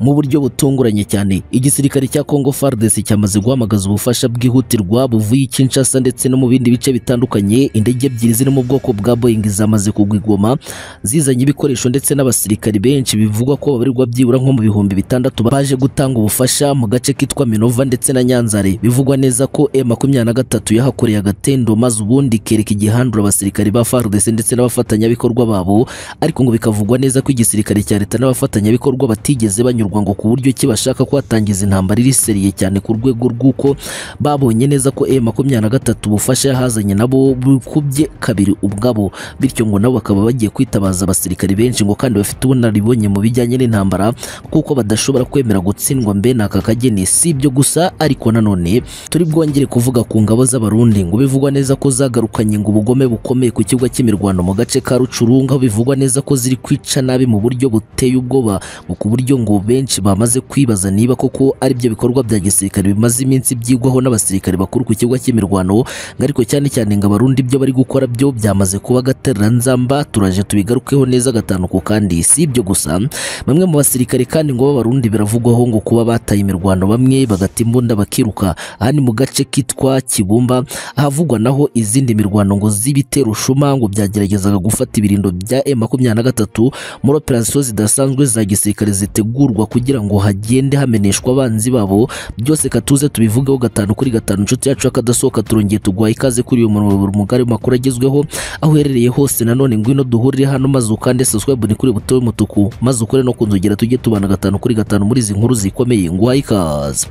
mu buryo butunguranye cyane igisirikare cya Congo FARDC cyamaze guhamagaza ubufasha bwihutirwa buvuye i Kinshasa ndetse no mu bindi bice bitandukanye indege ebyiri ziri mu bwoko bwa Boeing zamaze kugwa i Goma zizanye ibikoresho ndetse n'abasirikari benshi bivugwa ko babarirwa byibura nko mu bihumbi bitandatu baje gutanga ubufasha mu gace kitwa Minova ndetse na Nyanzare bivugwa neza ko M23 yahakoreye agatendo maze ubundi kereka igihandura abasirikari ba FARDC ndetse n'abafatanyabikorwa babo ariko ngo bikavugwa neza ko igisirikare cya leta n'abafatanyabikorwa batigeze banyurwa ngo ku buryo ki bashaka kuhatangiza intambara iri seriye cyane ku rwego rw'uko babonye neza ko M23 ubufasha yahazanye nabo bukubye kabiri ubwabo bityo ngo nabo bakaba bagiye kwitabaza abasirikari benshi ngo kandi bafite ubunararibonye mu bijyanye n'intambara kuko badashobora kwemera gutsindwa mbe n'aka kageni si ibyo gusa ariko nanone turi bwongere kuvuga ku ngabo z'abarundi ngo bivugwa neza ko zagarukanye ngo ubugome bukomeye ku kibuga cy'imirwano mu gace ka Rucurunga aho bivugwa neza ko ziri kwica nabi mu buryo buteye ubwoba ngo ku buryo ngo benshi bamaze kwibaza niba koko ari byo bikorwa bya gisirikare bimaze iminsi byigwaho n'abasirikare bakuru ku kibuga cy'imirwano ngo ariko cyane cyane ngo abarundi ibyo bari gukora byo byamaze kuba agatereranzamba turaje tubigarukeho neza gatanu ku kandi si ibyo gusa bamwe mu basirikare kandi ngo b'abarundi biravugwaho ngo kuba bataye imirwano bamwe bagata imbunda bakiruka aha ni mu gace kitwa Kibumba ahavugwa naho izindi mirwano ngo z'ibitero rushuma ngo byageragezaga gufata ibirindo bya M23 muri operasiyo zidasanzwe za gisirikare zitegurwa kugira ngo hagende hameneshwa abanzi babo byose katuze tubivugeho gatanu kuri gatanu inshuti yacu y'akadasohoka turongeye tuguha ikaze kuri uyu muyoboro mugari mu makuru agezweho aho uherereye hose nanone ngwino duhurire hano maze ukande subscribe ni kuri buto y'umutuku maze ukore no kunzogera tujye tubana gatanu kuri gatanu muri izi nkuru zikomeye nguhaye ikaze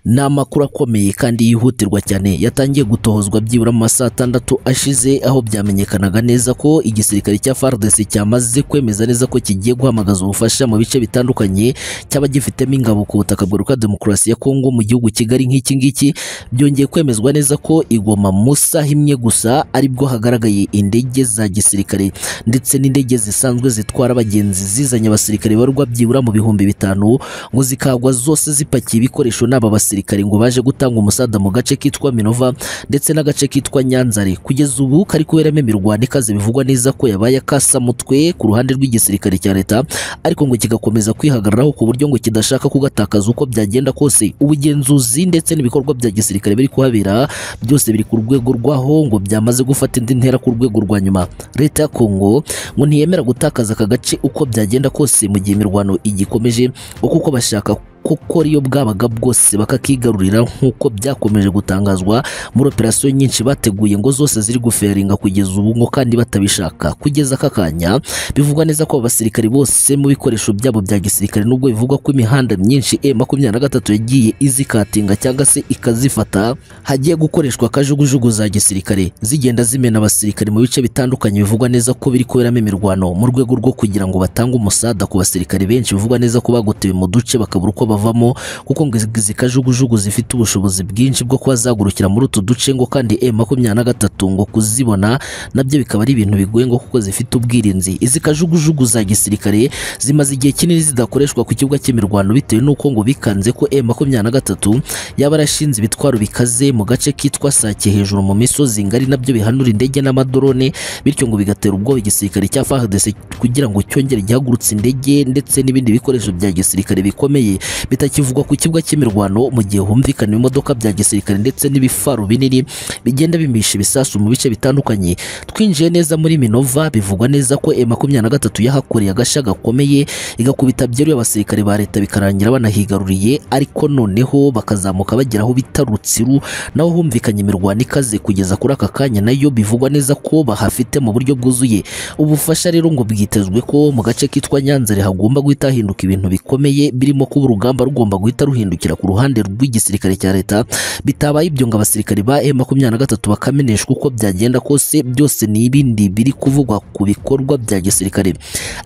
ni amakuru akomeye kandi yihutirwa cyane yatangiye gutohozwa byibura mu masaha atandatu ashize aho byamenyekanaga neza ko igisirikare cya FARDC cyamaze kwemeza neza ko kigiye guhamagaza ubufasha mu bice bitandukanye cyaba gifitemo ingabo ku butaka bwa Repubulika Demokarasi ya Kongo mu gihugu Kigali nk'iki ngiki byongeye kwemezwa neza ko igoma mu saha imwe gusa aribwo hagaragaye indege za gisirikare ndetse n'indege zisanzwe zitwara abagenzi zizanye abasirikare barwa byibura mu bihumbi bitanu ngo zikagwa zose zipakiye ibikoresho n'aba basirikare abasirikari ngo baje gutanga umusada mu gace kitwa Minova ndetse n'agace kitwa Nyanzare kugeza ubu kari kuberamo imirwano ikaze bivugwa neza ko yabaye akasa mutwe ku ruhande rw'igisirikare cya leta ariko ngo kigakomeza kwihagararaho ku buryo ngo kidashaka kugatakaza uko byagenda kose ubugenzuzi ndetse n'ibikorwa bya gisirikare biri kuhabera byose biri ku rwego rwaho ngo byamaze gufata indi ntera ku rwego rwa nyuma leta ya Kongo ngo ntiyemera gutakaza aka gace uko byagenda kose mu gihe imirwano igikomeje kuko bashaka kuko ariyo bwabaga bwose bakakigarurira nk'uko byakomeje gutangazwa muri operasiyo nyinshi bateguye ngo zose ziri guferinga kugeza ubu ngo kandi batabishaka kugeza aka kanya bivugwa neza ko abasirikari bose mu bikoresho byabo bya gisirikare nubwo bivugwa ko imihanda myinshi M23 yagiye izikatinga cyangwa se ikazifata hagiye gukoreshwa kajugujugu za gisirikare zigenda zimena abasirikare mu bice bitandukanye bivugwa neza ko biri kuberamo imirwano mu rwego rwo kugira ngo batange umusada ku basirikare benshi bivugwa neza ko bagotewe mu duce bakabura uko bavamo kuko ngo izi kajugujugu zifite ubushobozi bwinshi bwo kuba zagurukira muri utu duce ngo kandi M23 ngo kuzibona nabyo bikaba ari ibintu bigoye ngo kuko zifite ubwirinzi izi kajugujugu za gisirikare zimaze igihe kinini zidakoreshwa ku kibuga cy'imirwano bitewe n'uko ngo bikanze ko M23 yaba arashinze ibitwaro bikaze mu gace kitwa Sake hejuru mu misozi ngari nabyo bihanura indege n'amadrone bityo ngo bigatera ubwoba igisirikare cya FARDC kugira ngo cyongere gihagurutse indege ndetse n'ibindi bikoresho bya gisirikare bikomeye bitakivugwa ku kibuga cy'imirwano mu gihe humvikana imodoka bya gisirikare ndetse n'ibifaru binini bigenda bimisha ibisasu mu bice bitandukanye twinjiye neza muri Minova bivugwa neza ko M23 yahakoreye agashya gakomeye igakubita byeruye abasirikare ba leta bikarangira banahigaruriye ariko noneho bakazamuka bagera aho bita Rutsiru naho humvikanye imirwano ikaze kugeza kuri aka kanya nayo bivugwa neza ko bahafite mu buryo bwuzuye ubufasha rero ngo bwitezwe ko mu gace kitwa Nyanzare hagomba guhita hahinduka ibintu bikomeye birimo kuba urugamba urugamba rugomba guhita ruhindukira ku ruhande rw'igisirikare cya leta bitabaye ibyo ngo abasirikare ba M23 bakameneshwa uko byagenda kose byose ni ibindi biri kuvugwa ku bikorwa bya gisirikare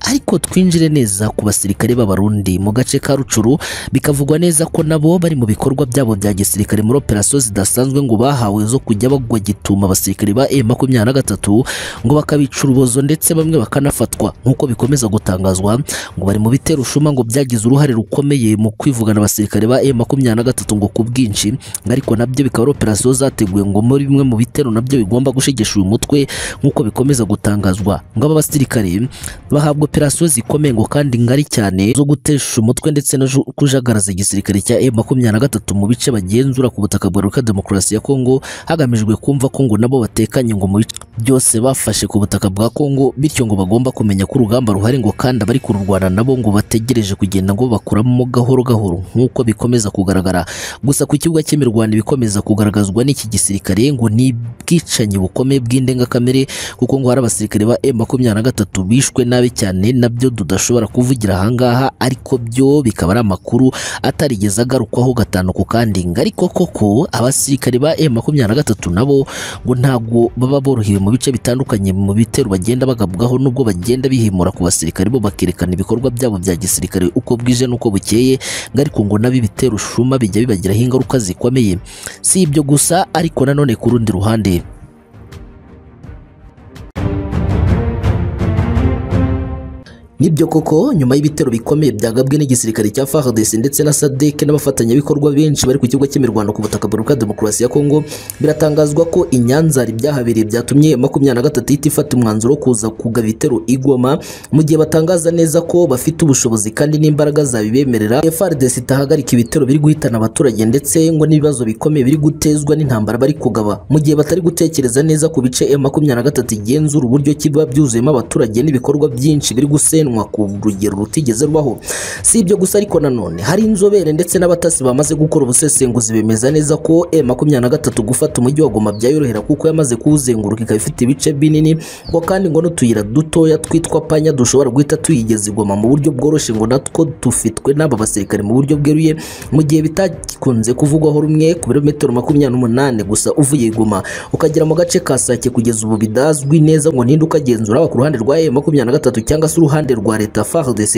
ariko twinjire neza ku basirikare b'abarundi mu gace ka Rucuru bikavugwa neza ko nabo bari mu bikorwa byabo bya gisirikare muri operasiyo zidasanzwe ngo bahawe zo kujya bagwa gituma abasirikare ba M23 ngo bakabica urubozo ndetse bamwe bakanafatwa nk'uko bikomeza gutangazwa ngo bari mu biterushuma ngo byagize uruhare rukomeye mu mu kwivugana abasirikare ba M23 ngo ku bwinshi ariko nabyo bikaba ari operasiyo zateguwe ngo muri bimwe mu bitero nabyo bigomba gushegesha uyu mutwe nk'uko bikomeza gutangazwa ngo aba basirikare bahabwa operasiyo zikomeye ngo kandi ngari cyane zo gutesha umutwe ndetse no ju- kujagaraza igisirikare cya M23 mu bice bagenzura ku butaka bwa Repubulika Demokarasi ya Kongo hagamijwe kumva ko ngo nabo batekanye ngo mu bice byose bafashe ku butaka bwa Kongo bityo ngo bagomba kumenya ko urugamba ruhari ngo kandi abari kururwana nabo ngo bategereje kugenda ngo bakuramo gahoro gahoro nk'uko bikomeza kugaragara gusa ku kibuga cy'imirwano ibikomeza kugaragazwa n'iki gisirikare ngo ni ubwicanyi bukomeye bw'indengakamere kuko ngo hari abasirikare ba M23 bishwe nabi cyane nabyo tudashobora kuvugira ahangaha ariko byo bikaba ari amakuru atarigeze agarukwaho gatanu ku kandi ariko koko abasirikare ba M23 nabo ngo ntabwo baba borohewe mu bice bitandukanye mu bitero bagenda bagabwaho nubwo bagenda bihimura ku basirikare bo bakerekana ibikorwa byabo bya gisirikare uko bwije n'uko bukeye ngo ariko ngo nabo ibitero shuma bijya bibagiraho ingaruka zikomeye si ibyo gusa ariko nanone ku rundi ruhande Nibyo koko nyuma y'ibitero bikomeye byagabwe n'igisirikare cya FARDC ndetse na SADC n'abafatanyabikorwa benshi bari ku kigo cy'imirwano ku butaka bwa Repubulika Demokarasi ya Kongo biratangazwa ko i Nyanza hari ibyahabereye byatumye makumyabiri na gatatu ihita ifata umwanzuro wo kuza kugaba ibitero i Goma mu gihe batangaza neza ko bafite ubushobozi kandi n'imbaraga zabibemerera FARDC itahagarika ibitero biri guhitana abaturage ndetse ngo n'ibibazo bikomeye biri gutezwa n'intambara bari kugaba mu gihe batari gutekereza neza ku bice M23 igenzura uburyo kiba byuzuyemo abaturage n'ibikorwa byinshi biri gusenwa ku rugero rutigeze rubaho si ibyo gusa ariko nanone hari inzobere ndetse n'abatasi bamaze gukora ubusesenguzi bemeza neza ko M23 gufata umujyi wa Goma byayorohera kuko yamaze kuwuzenguruka ikaba ifite ibice binini ngo kandi ngo n'utuyira dutoya twitwa panya dushobora guhita tuyigeza i Goma mu buryo bworoshye ngo natwo dufitwe n'aba basirikare mu buryo bweruye mu gihe bitakunze kuvugwaho rumwe ku birometero makumyabiri n'umunani gusa uvuye i Goma ukagera mu gace ka Sake kugeza ubu bidazwi neza ngo ninde ukagenzura haba ku ruhande rwa M23 cyangwa se uruhande rwa leta FARDC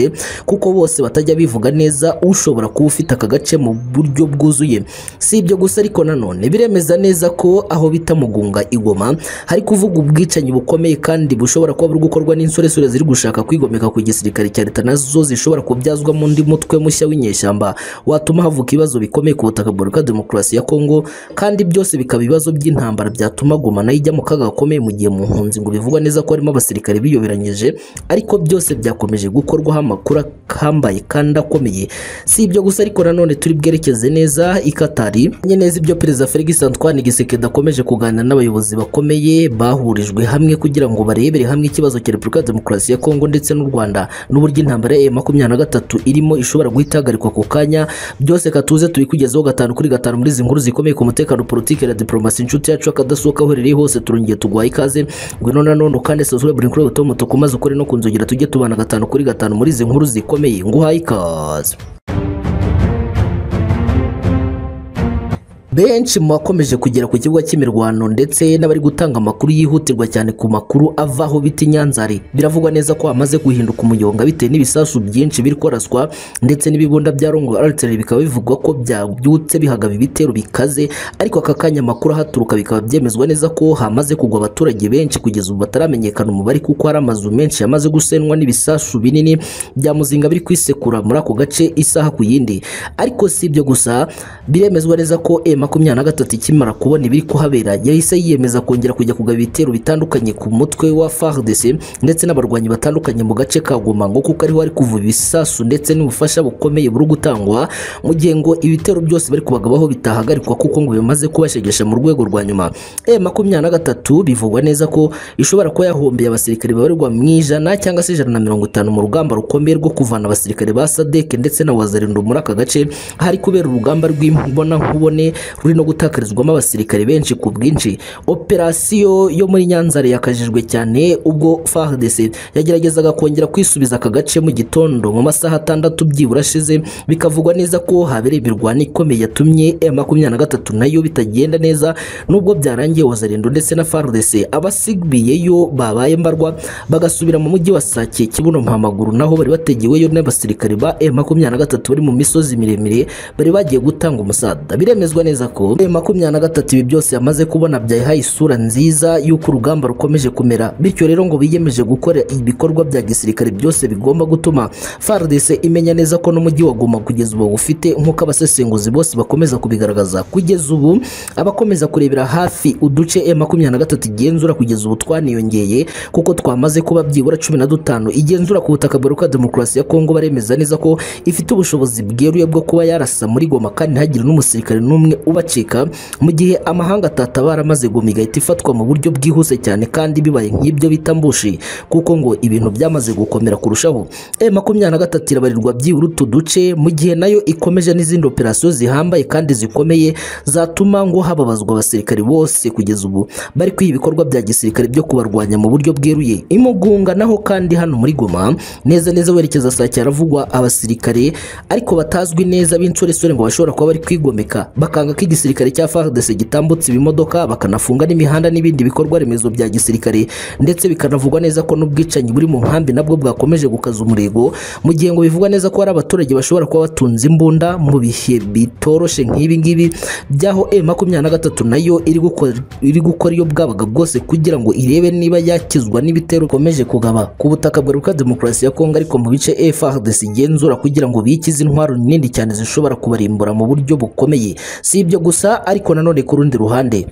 kuko bose batajya bivuga neza ushobora kuba ufite aka gace mu buryo bwuzuye si ibyo gusa ariko nanone biremeza neza ko aho bita mugunga igoma hari kuvuga ubwicanyi bukomeye kandi bushobora kuba buri gukorwa n'insoresore ziri gushaka kwigomeka ku gisirikare cya leta nazo zishobora kubyazwamo undi mutwe mushya w'inyeshyamba watuma havuka ibibazo bikomeye ku butaka bwa Repubulika Demokarasi ya Kongo kandi byose bikaba ibibazo by'intambara byatuma Goma nayo ijya mu kaga gakomeye mu gihe mu mpunzi ngo bivugwa neza ko harimo abasirikare biyoberanyije ariko byose byakomeje gukorwaho amakuru ahambaye kandi akomeye si ibyo gusa ariko nanone turi bwerekeze neza i Katari menye neza ibyo perezida Felix Antoine Gisekedi akomeje kuganira n'abayobozi bakomeye bahurijwe hamwe kugira ngo barebere hamwe ikibazo cya Repubulika ya Demokarasi ya Kongo ndetse n'u Rwanda n'uburyo intambara ya makumyabiri na gatatu irimo ishobora guhita ihagarikwa ako kanya byose katuze tubikugezaho gatanu kuri gatanu muri izi nkuru zikomeye ku mutekano politiki na diplomasi inshuti yacu akadasohoka aho uherereye hose turongeye tuguhaye ikaze ngwino nanone ukande subscribe buri kuri buto mutuku maze ukore no kunzogera tujye tubana gatanu kuri gatanu muri izi nkuru zikomeye nguhaye ikaze Benshi mu bakomeje kugera ku kibuga cy'imirwano ndetse n'abari gutanga amakuru yihutirwa cyane ku makuru avaho bita inyanzari biravugwa neza ko hamaze guhinduka umuyonga bitewe n'ibisasu byinshi biri koraswa ndetse n'ibibunda bya Rongo Artillery bikaba bivugwa ko byabyutse bihagaba ibitero bikaze ariko aka kanya amakuru ahaturuka bikaba byemezwa neza ko hamaze kugwa abaturage benshi kugeza ubu bataramenyekana umubare kuko hari amazu menshi yamaze gusenwa n'ibisasu binini bya muzinga biri kwisekura muri ako gace isaha ku yindi ariko si ibyo gusa biremezwa neza ko makumyabiri na gatatu ikimara kubona ibiri kuhabera yahise yiyemeza kongera kujya kugaba ibitero bitandukanye ku mutwe wa FARDC ndetse n'abarwanyi batandukanye mu gace ka Goma ngo kuko ariho ari kuva ibisasu ndetse n'ubufasha bukomeye buri gutangwa mu gihe ngo ibitero byose bari kubagabaho bitahagarikwa kuko ngo bimaze kubashegesha mu rwego rwa nyuma e makumyabiri na gatatu bivugwa neza ko ishobora kuba yahombeye abasirikare babarirwa mu ijana cyangwa se ijana na mirongo itanu mu rugamba rukomeye rwo kuvana abasirikare ba SADC ndetse na Wazalendo muri aka gace hari kubera urugamba rw'imbonankubone ruri no gutakarizwamo abasirikare benshi ku bwinshi operasiyo yo muri nyanzare yakajijwe cyane ubwo FARDC yageragezaga kongera kwisubiza aka gace mu gitondo mu masaha atandatu byibura ashize bikavugwa neza ko habereye imirwano ikomeye yatumye M23 nayo bitagenda neza nubwo byarangiye Wazalendo ndetse na FARDC abasibiyeyo babaye mbarwa bagasubira mu mujyi wa Sake Kibuno Mpamaguru naho bari bategeweyo n'abasirikare ba M23 bari mu misozi miremire bari bagiye gutanga umusada biremezwa neza neza ko muri makumyabiri na gatatu ibi byose yamaze kubona byayihaye isura nziza y'uko urugamba rukomeje kumera bityo rero ngo biyemeje gukora ibikorwa bya gisirikare byose bigomba gutuma FARDC imenya neza ko n'umujyi wa Goma kugeza ubu ufite nk'uko abasesenguzi bose bakomeza kubigaragaza kugeza ubu abakomeza kurebera hafi uduce M23 igenzura kugeza ubu twaniyongeye kuko twamaze kuba byibura cumi na dutanu igenzura ku butaka bwa demokarasi ya Kongo baremeza neza ko ifite ubushobozi bweruye bwo kuba yarasa muri Goma kandi ntihagire n'umusirikare n'umwe ubacika mu gihe amahanga atatabara maze Goma igahita ifatwa mu buryo bwihuse cyane kandi bibaye nk'ibyo bita mbushi kuko ngo ibintu byamaze gukomera kurushaho M23 irabarirwa byibura utu duce mu gihe nayo ikomeje n'izindi operasiyo zihambaye kandi zikomeye zatuma ngo hababazwa abasirikare bose kugeza ubu bari kwiha ibikorwa bya gisirikare byo kubarwanya mu buryo bweruye imugunga naho kandi hano muri Goma neza neza werekeza saa cyaravugwa abasirikare ariko batazwi neza b'insoresore ngo bashobora kuba bari kwigomeka bakanga ko igisirikare cya FARDC gitambutse ibimodoka bakanafunga n'imihanda n'ibindi bikorwa remezo bya gisirikare ndetse bikanavugwa neza ko n'ubwicanyi buri mu nkambi nabwo bwakomeje gukaza umurego mu gihe ngo bivugwa neza ko hari abaturage bashobora kuba batunze imbunda mu bihe bitoroshe nk'ibi ngibi by'aho M23 nayo iri gukora iri gukora iyo bwabaga bwose kugira ngo irebe niba yakizwa n'ibitero bikomeje kugaba ku butaka bwa Repubulika Demokarasi ya Kongo ariko mu bice FARDC igenzura kugira ngo bikize intwaro nini cyane zishobora kubarimbura mu buryo bukomeye si ibyo gusa ariko nanone ku rundi ruhande